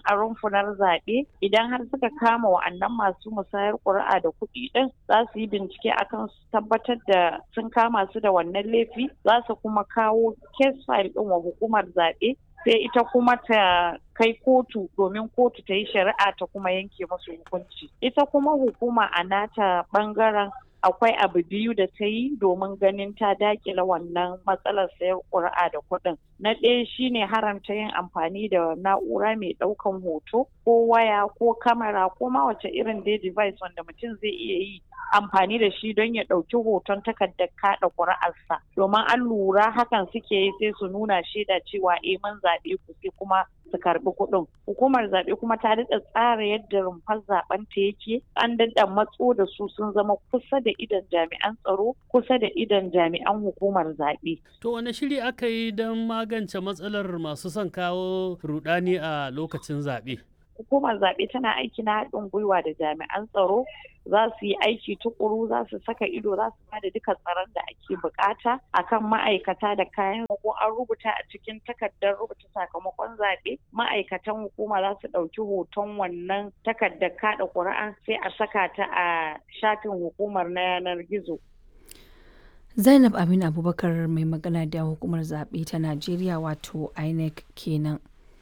a rumfunar zaɓe idan har suka kama wa'annan masu musayar ƙuri'a da kuɗi ɗin za su yi bincike akan su tabbatar da sun kama su da wannan laifi za su kuma kawo case file ɗin wa hukumar zaɓe sai ita kuma ta kai kotu domin kotu ta yi shari'a ta kuma yanke musu hukunci ita kuma hukuma a nata ɓangaren akwai abu biyu da ta yi domin ganin ta dakila wannan matsalar sayar ƙuri'a da kuɗin. Na ɗaya shine haramta yin amfani da na'ura mai ɗaukan hoto ko waya ko kamera ko ma wace irin dai device wanda mutum zai iya yi amfani da shi don ya ɗauki hoton takardar kaɗa ƙuri'arsa. Domin an lura hakan suke yi sai su nuna shaida cewa eh mun zaɓe ku sai kuma su karbi kuɗin. Hukumar zaɓe kuma ta daɗa tsara yadda rumfar zaɓen ta yake an daɗa matso da su sun zama kusa da idan jami'an tsaro kusa da idan jami'an hukumar zaɓe. To wane shiri aka yi don magance matsalar masu son kawo rudani a lokacin zaɓe? Hukumar zaɓe tana aiki na haɗin gwiwa da jami'an tsaro za su yi aiki tukuru za su saka ido za su bada duka tsaron da ake bukata akan ma'aikata da kayan ko an rubuta a cikin takardar rubuta sakamakon zaɓe ma'aikatan hukuma za su ɗauki hoton wannan takardar kaɗa ƙuri'a sai a saka ta a shafin hukumar na yanar gizo zainab amin abubakar mai magana da hukumar zaɓe ta najeriya wato inec kenan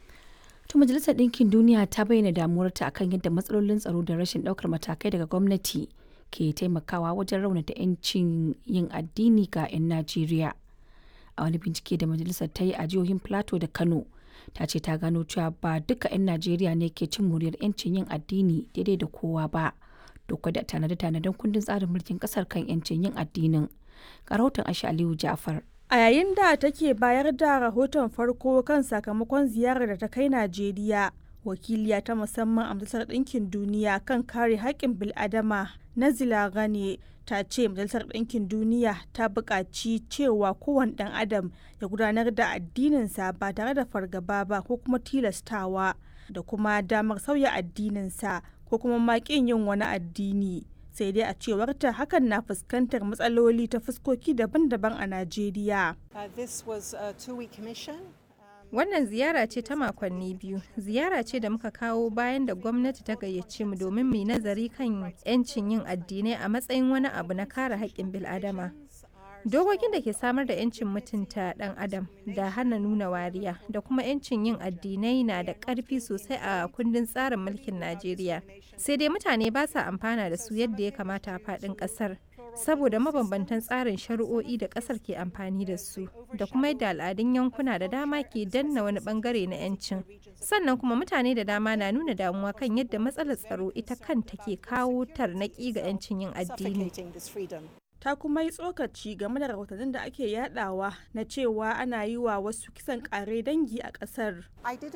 To Majalisar Ɗinkin Duniya ta bayyana damuwarta akan yadda matsalolin tsaro da rashin ɗaukar matakai daga gwamnati ke taimakawa wajen raunata 'yancin yin addini ga 'yan Najeriya. A wani bincike da majalisar ta yi a jihohin Plateau da Kano, ta ce ta gano cewa ba duka 'yan Najeriya ne ke cin muryar 'yancin yin addini daidai da kowa ba. Duk da tanade-tanaden kundin tsarin mulkin ƙasar kan 'yancin yin addinin. Ga rahoton Aisha Aliyu Ja'far. A yayin da take bayar da rahoton farko kan sakamakon ziyarar da ta kai Najeriya, wakiliya ta musamman a Majalisar Ɗinkin Duniya kan kare haƙƙin bil'adama Nazila Gane ta ce Majalisar Ɗinkin Duniya ta buƙaci cewa kowane ɗan adam ya gudanar da addininsa ba tare da fargaba ba ko kuma tilastawa da kuma damar sauya addininsa ko kuma maƙin yin wani addini. sai dai a cewarta hakan na fuskantar matsaloli ta fuskoki daban-daban a Najeriya. Wannan ziyara ce ta makonni biyu, ziyara ce da muka kawo bayan da gwamnati ta gayyace mu domin mu nazari kan 'yancin yin addinai a matsayin wani abu na kare haƙƙin bil'adama. Dokokin da ke samar da 'yancin mutunta ɗan adam da hana nuna wariya da kuma 'yancin yin addinai na da ƙarfi sosai a kundin tsarin mulkin Najeriya. Sai dai mutane ba sa amfana da su yadda ya kamata a faɗin ƙasar. Saboda mabambantan tsarin shari'o'i da ƙasar ke amfani da su, da kuma yadda al'adun yankuna da dama ke danna wani bangare na 'yancin. Sannan kuma mutane da dama na nuna damuwa kan yadda matsalar tsaro ita kanta ke kawo tarnaƙi ga 'yancin yin addini. ta kuma yi tsokaci game da rahotannin da ake yadawa na cewa ana yi wa wasu kisan kare dangi a kasar.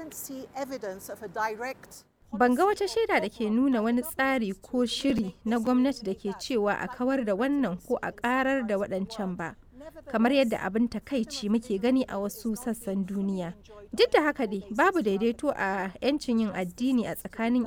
Ban ga wata shaida da ke nuna wani tsari ko shiri na gwamnati da ke cewa a kawar da wannan ko a karar da waɗancan ba. kamar yadda abin takaici muke gani a wasu sassan duniya duk da haka dai babu daidaito a 'yancin yin addini a tsakanin